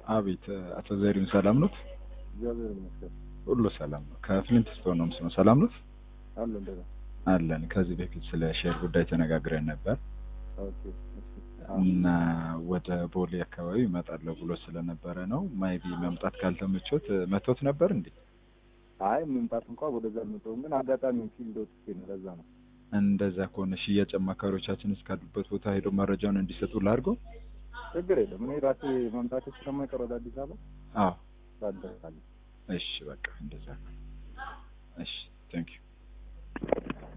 አቤት አቶ ዘሪሁን ሰላም ኖት? እግዚአብሔር ይመስገን ሁሉ ሰላም ነው። ከፍሊንት ስቶን ነው ምስነው። ሰላም ኖት? አለ እንደዛ አለን። ከዚህ በፊት ስለ ሼር ጉዳይ ተነጋግረን ነበር ኦኬ እሺ እና ወደ ቦሌ አካባቢ እመጣለሁ ብሎ ስለነበረ ነው። ማይቢ መምጣት ካልተመቾት መቶት ነበር እንዴ? አይ መምጣት እንኳን ወደዛ አልመጣሁም፣ ግን አጋጣሚ ፊልድ ወጥቼ ነው። ለዛ ነው። እንደዛ ከሆነ ሽያጭ አማካሪዎቻችን እስካሉበት ቦታ ሄዶ መረጃውን እንዲሰጡ ላድርገው። ችግር የለም። እኔ ራሴ መምጣት ስለማይቀር ወደ አዲስ አበባ አዎ ታደርሳለህ። እሺ፣ በቃ እንደዛ። እሺ፣ ቴንክ ዩ